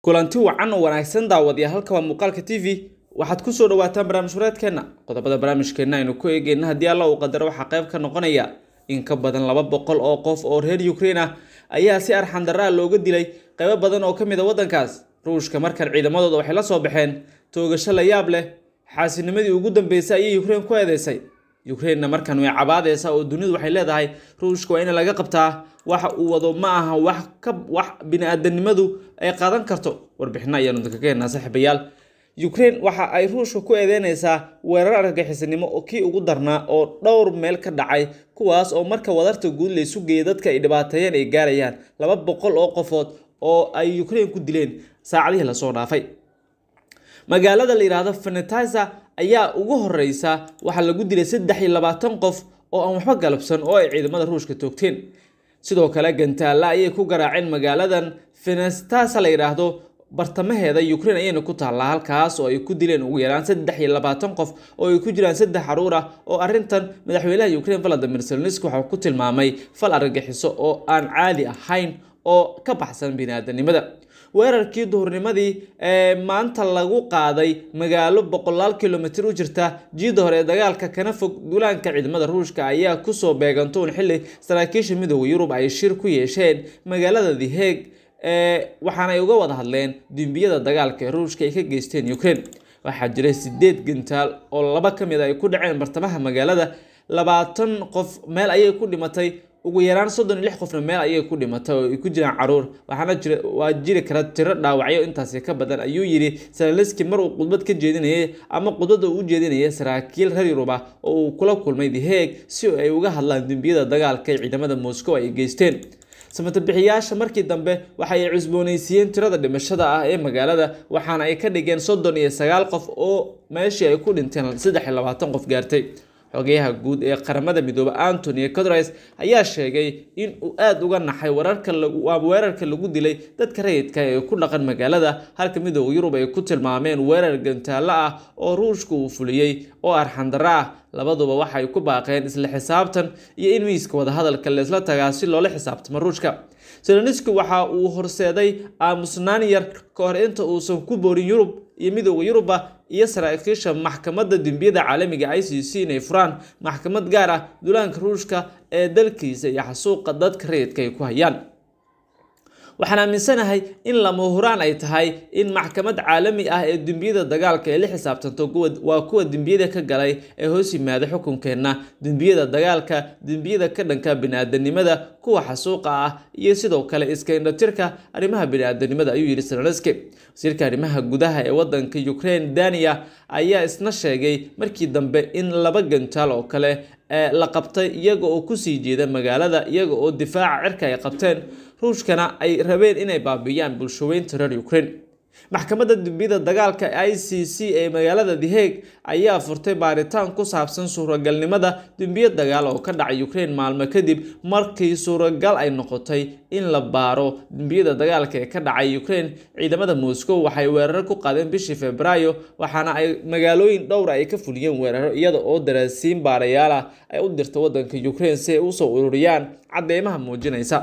kulanti wacan oo wanaagsan daawadiya halka waa muuqaalka t v waxaad kusoo dhawaataan barnaamij wareedkeenna qodobada barnaamijkeenna aynu ku eegeyna haddii alla uu qadaro waxaa qayb ka noqonaya in ka badan laba boqol oo qof oo reer ukraine ah ayaa si arxandaraa looga dilay qaybo badan oo ka mid a waddankaas ruushka markan ciidamadooda waxay la soo baxeen toogasho la yaab leh xaasinimadii ugu dambeysay ayay ukraine ku eedeysay ukrainena markan way cabaadeysaa oo dunidu waxay leedahay ruushka waa in laga qabtaa waxa uu wado ma aha wax ka wax bini-aadanimadu ay qaadan karto warbixino ayaanu idinka ka heenaa saaxiibayaal ukraine waxa ay ruushka ku eedeyneysaa weerar argagixisanimo oo kii ugu darnaa oo dhowr meel ka dhacay kuwaas oo marka wadarta guud laysu geeyay dadka ay dhibaateeyeen ay gaarayaan laba boqol oo qofood oo ay ukraine ku dileen saacadihii lasoo dhaafay magaalada la yidhaahdo fenetiza ayaa ugu horeysa waxaa lagu dilay saddex iyo labaatan qof oo aan waxba galabsan oo ay ciidamada ruushka toogteen sidoo kale gantaalla ayay ku garaaceen magaaladan fenetiza la yidhaahdo bartamaheeda ukraine ayayna ku taallaa halkaas oo ay ku dileen ugu yaraan saddex iyo labaatan qof oo ay ku jiraan saddex caruur ah oo arrintan madaxweynaha ukraine valadimir zeleniski waxau ku tilmaamay fal argagixiso oo aan caadi ahayn oo ka baxsan bini-aadanimada weerarkii duhurnimadii ee maanta lagu qaaday magaalo boqolaal kilomitir u jirta jiida hore ee dagaalka kana fog duulaanka ciidamada ruushka ayaa kusoo beegantoon xilli saraakiisha midooda yurub ay shir ku yeesheen magaalada the hague waxaana ay uga wada hadleen dembiyada dagaalka ee ruushka ay ka geysteen ukraine waxaa jiray sideed gantaal oo laba ka mid a ay ku dhaceen bartamaha magaalada labaatan qof meel ayay ku dhimatay ugu yaraan soddon iyo lix qofna meel ayay ku dhimatay oo ay ku jiraan caruur waxaana jira waa jiri kara tiro dhaawacyo intaasi ka badan ayuu yidhi zeleniski mar uu khudbad ka jeedinayay ama khudbadda uu u jeedinayay saraakiil reer yurub ah oo uu kula kulmay the hague si ay uga hadlaan dembiyada dagaalka ee ciidamada moscow ay geysteen samatabixiyaasha markii dambe waxa ay cusbooneysiiyeen tirada dhimashada ah ee magaalada waxaana ay ka dhigeen soddon iyo sagaal qof oo meeshii ay ku dhinteen saddex iyo labaatan qof gaartay xogeyaha guud ee qaramada midoobe antony codres ayaa sheegay in uu aada uga naxay wararka waa weerarka lagu dilay dadka rayidka ee ku dhaqan magaalada halka midooda yurub ay ku tilmaameen weerar gantaallo ah oo ruushka uu fuliyey oo arxandaro ah labaduba waxay ku baaqeen isla xisaabtan iyo in miiska wadahadalka leesla tagaa si loola xisaabtamo ruushka zeleniski waxa uu horseeday aamusnaan yar ka hor inta uusan ku boorin yurub iyo midooda yuruba iyo saraakiisha maxkamadda dembiyada caalamiga i c c inay furaan maxkamad gaar ah duulaanka ruushka ee dalkiisa iyo xasuuqa dadka rayidka ay ku hayaan waxaan aaminsanahay in lama huraan ay tahay in maxkamad caalami ah ee dembiyada dagaalka ay la xisaabtanto waa kuwa dembiyada ka galay ee hoos yimaada xukunkeenna dembiyada dagaalka dembiyada ka dhanka bini-aadanimada kuwa xasuuqa ah iyo sidoo kale iska indhatirka arrimaha bini-aadanimada ayuu yidhi zeleniski wasiirka arrimaha gudaha ee wadanka ukraine dania ayaa isna sheegay markii dambe in laba gantaal oo kale la qabtay iyaga oo kusii jeeda magaalada iyaga oo difaaca cirka ay qabteen ruushkana ay rabeen inay baabiiyaan bulshaweynta reer ukraine maxkamadda dembiyada dagaalka i c c ee magaalada the hague ayaa furtay baaritaan ku saabsan suuragalnimada dembiyo dagaal oo ka dhacay ukraine maalmo kadib markii suuragal ay noqotay in la baaro dembiyada dagaalka ee ka dhacay ukraine ciidamada moscow waxay weeraro ku qaadeen bishii februaayo waxaana ay magaalooyin dhowra ay ka fuliyeen weeraro iyada oo daraasiin baarayaal ah ay u dirta wadanka ukraine si ay usoo ururiyaan cadeymaha muujinaysa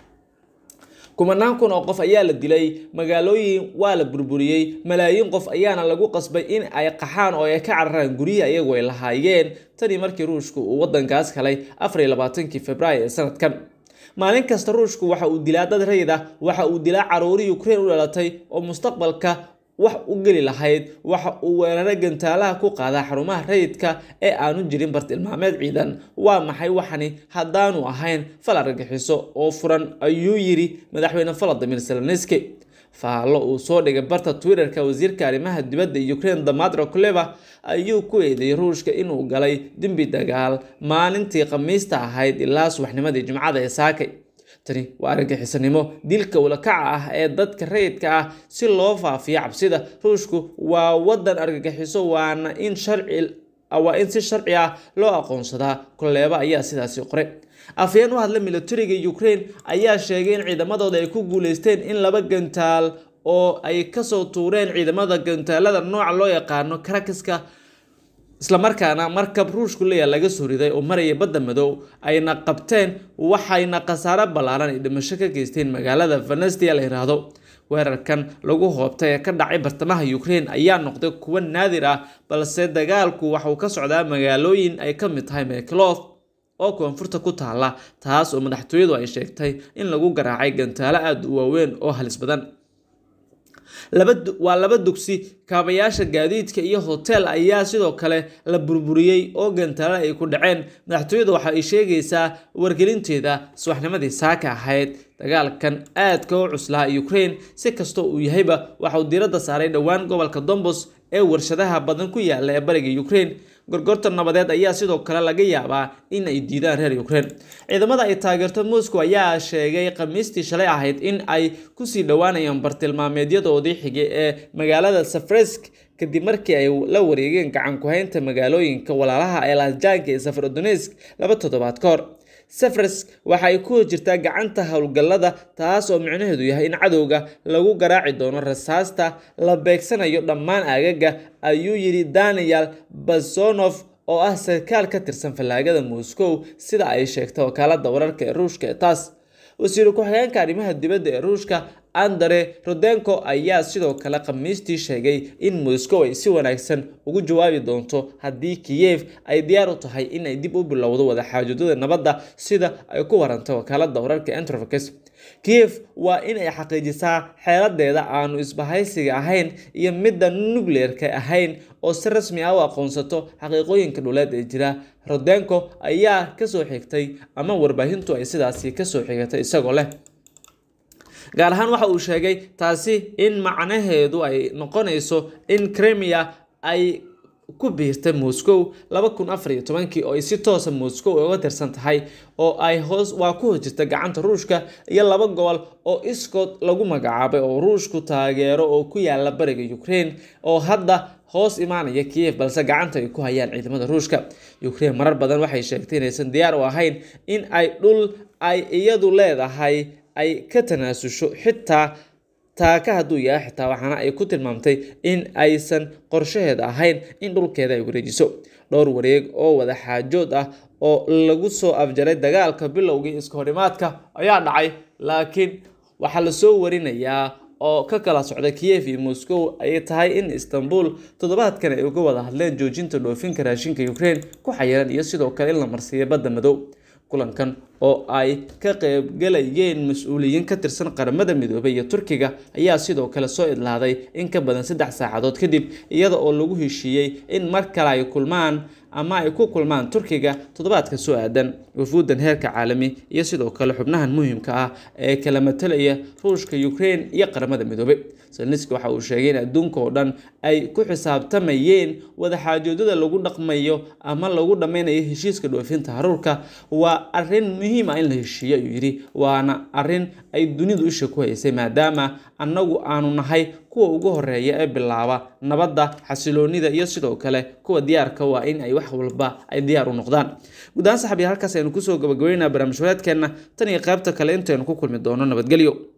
kumanaan kun oo qof ayaa la dilay magaalooyin waa la burburiyey malaayiin qof ayaana lagu qasbay in ay qaxaan oo ay ka cararaan guryihii ayagu ay lahaayeen tanii markii ruushku uu wadankaas helay afar iyo labaatankii februaayo ee sanadkan maalin kasta ruushku waxa uu dilaa dad rayid ah waxa uu dilaa caruurii ukraine u dhalatay oo mustaqbalka wax u geli lahayd waxa uu weeraro gantaalaha ku qaadaa xarumaha rayidka ee aanu jirin bartilmaameed ciidan waa maxay waxani haddaanu ahayn fal argagixiso oo furan ayuu yidhi madaxweyne valadimir zeleniski faallo uu soo dhigay barta twitterka wasiirka arrimaha dibadda ukraine damatro kuleva ayuu ku eedeeyey ruushka inuu galay dembi dagaal maalintii khamiista ahayd ilaa subaxnimadii jimcada ee saakay tani waa argagixisanimo dilka ulakaca ah ee dadka rayidka ah si loo faafiyo cabsida ruushku waa wadan argagixiso waana in sharci waa in si sharci ah loo aqoonsadaa koleeba ayaa sidaasi qoray afyeen u hadla militariga ukraine ayaa sheegay in ciidamadooda ay ku guuleysteen in laba gantaal oo ay kasoo tuureen ciidamada gantaalada nooca loo yaqaano karakaska islamarkaana markab ruushku leeya laga soo riday oo maraya badda madow ayna qabteen waxayna khasaaro ballaaran ay dhimasho ka geysteen magaalada venestia la yiraahdo weerarkan lagu hoobtay ee ka dhacay bartamaha ukraine ayaa noqday kuwo naadir ah balse dagaalku waxauu ka socdaa magaalooyin ay ka mid tahay meklov oo koonfurta ku taala taas oo madaxtooyadu ay sheegtay in lagu garaacay gantaalo aada u waaweyn oo halis badan waa laba dugsi kaabayaasha gaadiidka iyo hotel ayaa sidoo kale la burburiyey oo gantaalo ay ku dhaceen madaxtooyada waxa ay sheegaysaa wargelinteeda subaxnimadii saaka ahayd dagaalkan aadka u cuslaa ukraine si kastoo uu yahayba waxa uu diiradda saaray dhowaan gobolka dombos ee warshadaha badan ku yaala ee bariga ukraine gorgorta nabadeed ayaa sidoo kale laga yaabaa in ay diidaan reer ukraine ciidamada ay taageerto moscow ayaa sheegay khamiistii shalay ahayd in ay kusii dhowaanayaan bartilmaameedyadoodii xigay ee magaalada safresk kadib markii ay la wareegeen gacan ku-haynta magaalooyinka walaalaha ee laasjaanka ee safarodonesk laba toddobaad ka hor safresk waxa ay ku jirtaa gacanta howlgallada taas oo micnaheedu yahay in cadowga lagu garaaci doono rasaasta la beegsanayo dhammaan aagaga ayuu yidhi daniel basonof oo ah sarkaal ka tirsan fallaagada moscow sida ay sheegtay wakaalada wararka ee ruushka ee taas wasiiru ku-xigeenka arrimaha dibadda ee ruushka andre rodenko ayaa sidoo kale khamiistii sheegay in moscow ay si wanaagsan ugu jawaabi doonto haddii kiyev ay diyaar u tahay in ay dib u bilowdo wadaxaajoodada nabadda sida ay ku warantay wakaalada wararka entrofax kiyev waa in ay xaqiijisaa xeeladeeda aanu isbahaysiga ahayn iyo midda nucleerka ahayn oo si rasmi ah u aqoonsato xaqiiqooyinka dhuleed ee jira rodenko ayaa kasoo xigtay ama warbaahintu ay sidaasi kasoo xigatay isagoo leh gaar ahaan waxa uu sheegay taasi in macnaheedu ay noqonayso in cremia ay ku biirtay moscow laba kun afar iyo tobankii oo ay si toosa moscow uga tirsan tahay oo ay hoos waa ku hojirta gacanta ruushka iyo laba gobol oo iskood lagu magacaabay oo ruushku taageero oo ku yaala bariga ukraine oo hadda hoos imaanaya kiyev balse gacanta ay ku hayaan ciidamada ruushka ukraine marar badan waxay sheegtay inaysan diyaar u ahayn in ay dhul ay iyadu leedahay ay ka tanaasusho xitaa taaka hadduu yahay xitaa waxaana ay ku tilmaamtay in aysan qorshaheeda ahayn in dhulkeeda ay wareejiso dhowr wareeg oo wada xaajood ah oo lagu soo afjaray dagaalka bilowgii iska horimaadka ayaa dhacay laakiin waxaa lasoo warinayaa oo ka kala socda kiyev iyo moscow ay tahay in istanbul toddobaadkan ay uga wada hadleen joojinta dhoofinka raashinka ukraine ku xayiran iyo sidoo kale in la marsiiyo badda madow kulankan oo ay ka qaybgalayeen mas-uuliyiin ka tirsan qaramada midoobay iyo turkiga ayaa sidoo kale soo idlaaday in ka badan saddex saacadood kadib iyada oo lagu heshiiyey in mar kale ay kulmaan ama ay ku kulmaan turkiga toddobaadka soo aadan wafuudan heerka caalami iyo sidoo kale xubnahan muhiimka ah ee kala matalaya ruushka ukraine iyo qaramada midoobay selniski waxa uu sheegay in adduunka oo dhan ay ku xisaabtamayeen wadaxaajoodada lagu dhaqmayo ama lagu dhammaynayo heshiiska dhoofinta haruurka waa arrin muhiim ah in la heshiiyo ayuu yidhi waana arrin ay dunidu isha ku haysay maadaama annagu aanu nahay kuwa ugu horeeya ee bilaaba nabadda xasiloonida iyo sidoo kale kuwa diyaarka waa in ay wax walba ay diyaar u noqdaan guud ahaan saxabiya halkaas aynu kusoo gabagabeynaa barnaamij wareedkeenna tan iyo qaybta kale intaynu ku kulmi doono nabadgelyo